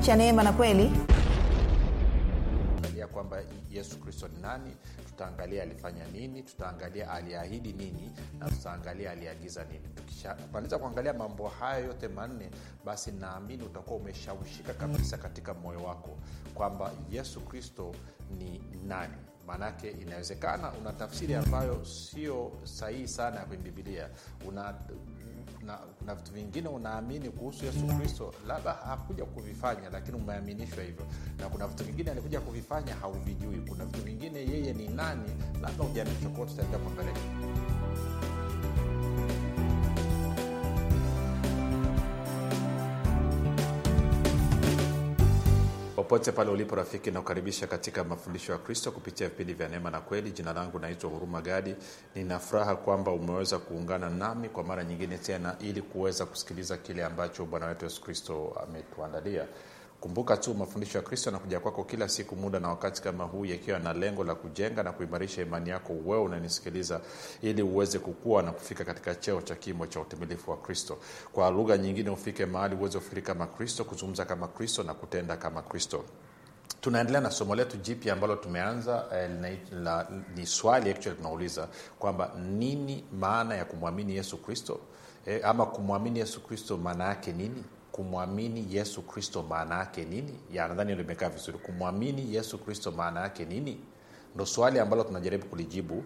cha neema na kweli ya kwamba yesu kristo ni nani tutaangalia alifanya nini tutaangalia aliahidi nini na tutaangalia aliagiza nini tukishamaliza kuangalia mambo haya yote manne basi naamini utakuwa umeshawishika kabisa katika moyo wako kwamba yesu kristo ni nani maanake inawezekana una tafsiri ambayo sio sahihi sana ya kwenye bibilia una na kuna vitu vingine unaamini kuhusu yesu kristo labda hakuja kuvifanya lakini umeaminishwa hivyo na kuna vitu vingine alikuja kuvifanya hauvijui kuna vitu vingine yeye ni nani labda ujaaminishwa kwao tutaendelea kuangalia popote pale ulipo rafiki nakukaribisha katika mafundisho ya kristo kupitia vipindi vya neema na kweli jina langu naitwa huruma gadi nina furaha kwamba umeweza kuungana nami kwa mara nyingine tena ili kuweza kusikiliza kile ambacho bwana wetu yesu kristo ametuandalia kumbuka tu mafundisho ya kristo yanakuja kwako kila siku muda na wakati kama huu yakiwa na lengo la kujenga na kuimarisha imani yako wewe unanisikiliza ili uweze kukua na kufika katika cheo cha kimo cha utimilifu wa kristo kwa lugha nyingine ufike mahali uweze kufikiri kama kristo kuzungumza kama kristo na kutenda kama kristo tunaendelea na somo letu jipya ambalo tumeanza eh, la, la, ni swali actually tunauliza kwamba nini maana ya kumwamini yesu kristo eh, ama kumwamini yesu kristo maana yake nini kumwamini yesu kristo maana yake nini ya nadhani limekaa vizuri kumwamini yesu kristo maana yake nini ndo swali ambalo tunajaribu kulijibu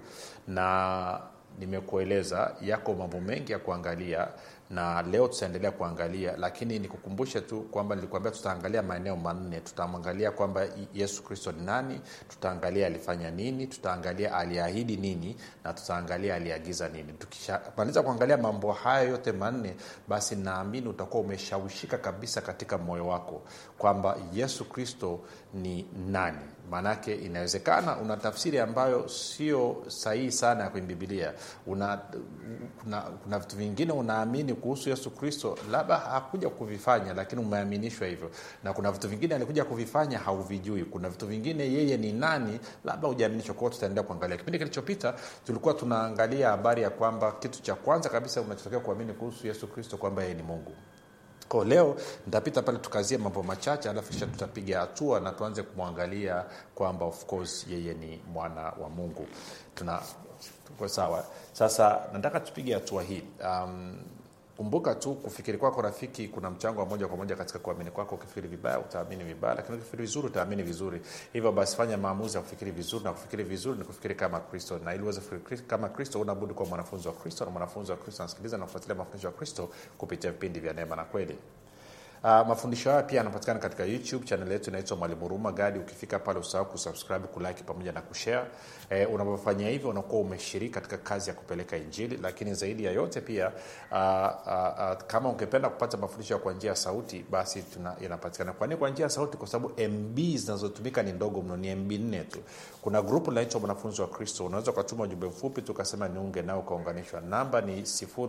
na nimekueleza yako mambo mengi ya kuangalia na leo tutaendelea kuangalia lakini nikukumbushe tu kwamba nilikuambia tutaangalia maeneo manne tutamwangalia kwamba yesu kristo ni nani tutaangalia alifanya nini tutaangalia aliahidi nini na tutaangalia aliagiza nini tukishamaliza kuangalia mambo haya yote manne basi naamini utakuwa umeshawishika kabisa katika moyo wako kwamba yesu kristo ni nani maanake inawezekana una tafsiri ambayo sio sahihi sana ya kwenye bibilia una kuna, kuna vitu vingine unaamini kuhusu yesu kristo labda hakuja kuvifanya lakini umeaminishwa hivyo na kuna vitu vingine alikuja kuvifanya hauvijui kuna vitu vingine yeye ni nani labda hujaaminishwa kwao tutaendelea kuangalia kipindi kilichopita tulikuwa tunaangalia habari ya kwamba kitu cha kwanza kabisa unachotakiwa kuamini kuhusu yesu kristo kwamba yeye ni mungu ko leo nitapita pale tukazie mambo machache alafu kisha tutapiga hatua na tuanze kumwangalia kwamba of course yeye ni mwana wa mungu tuna tuko sawa sasa nataka tupige hatua hii um, kumbuka tu kufikiri kwako rafiki kuna mchango wa moja kwa moja katika kuamini kwako ukifikiri vibaya utaamini vibaya lakini ukifikiri vizuri utaamini vizuri hivyo basi fanya maamuzi ya kufikiri vizuri na kufikiri vizuri ni kufikiri kama kristo na ili uweze kufikiri kama kristo unabudi kuwa mwanafunzi wa kristo na mwanafunzi wa kristo anasikiliza na kufuatilia mafundisho ya kristo kupitia vipindi vya neema na kweli Uh, mafundisho haya pia yanapatikana katika youtube chanel yetu inaitwa mwalimu huruma gadi ukifika pale usahau kusubscribe kulike pamoja na kushare eh, unapofanya hivyo unakuwa umeshiriki katika kazi ya kupeleka injili lakini zaidi ya yote pia uh, uh, uh, kama ungependa kupata mafundisho kwa njia ya sauti basi tuna, yanapatikana kwa nini kwa njia ya sauti kwa sababu mb zinazotumika ni ndogo mno ni mb nne tu kuna grupu linaitwa mwanafunzi wa kristo unaweza ukatuma ujumbe mfupi tukasema niunge nao ukaunganishwa namba ni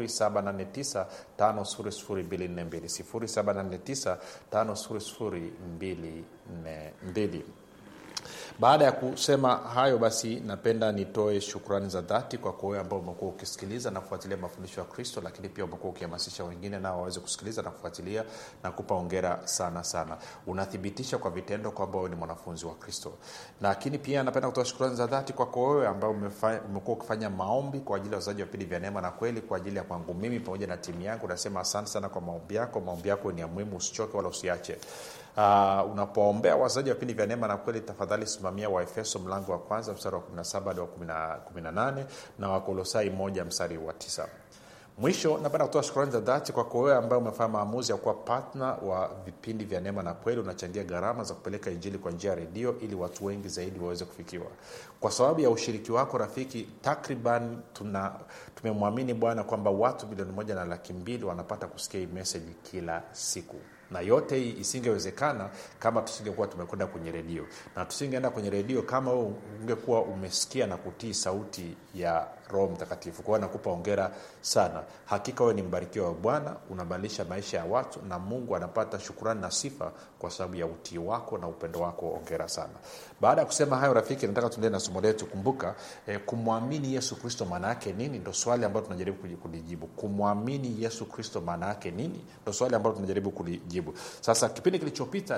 789 5242 789 baada ya kusema hayo basi napenda nitoe shukrani za dhati kwa wewe ambao umekuwa ukisikiliza na kufuatilia mafundisho ya kristo lakini pia umekuwa ukihamasisha wengine nao waweze kusikiliza na kufuatilia na kupa ongera sana sana unathibitisha kwa vitendo kwamba wewe ni mwanafunzi wa kristo lakini pia napenda kutoa shukrani za dhati kwako wewe ambao umekuwa ukifanya maombi kwa ajili ya wazaji wa vipindi vya neema na kweli kwa ajili ya kwangu mimi pamoja na timu yangu nasema asante sana kwa maombi yako maombi yako ni ya muhimu usichoke wala usiache uh, unapoombea wazaji wa vipindi vya neema na kweli tafadhali simamia waefeso mlango wa kwanza mstari wa 17 hadi wa 18 na wakolosai moja mstari wa 9 mwisho napenda kutoa shukrani za dhati kwako wewe ambaye umefanya maamuzi ya kuwa patna wa vipindi vya neema na kweli unachangia gharama za kupeleka injili kwa njia ya redio ili watu wengi zaidi waweze kufikiwa kwa sababu ya ushiriki wako rafiki takriban tuna tumemwamini bwana kwamba watu milioni moja na laki mbili wanapata kusikia hii meseji kila siku na yote hii isingewezekana kama tusingekuwa tumekwenda kwenye redio na tusingeenda kwenye redio kama wewe ungekuwa umesikia na kutii sauti ya roho mtakatifu kwa hiyo nakupa ongera sana hakika wewe ni mbarikiwa wa bwana unabadilisha maisha ya watu na mungu anapata shukurani na sifa kwa sababu ya utii wako na upendo wako ongera sana baada ya kusema hayo rafiki nataka tuendee na somo letu kumbuka eh, kumwamini yesu kristo maana yake nini ndo swali ambalo tunajaribu kulijibu kumwamini yesu kristo maana yake nini ndo swali ambalo tunajaribu kulijibu sasa kipindi kilichopita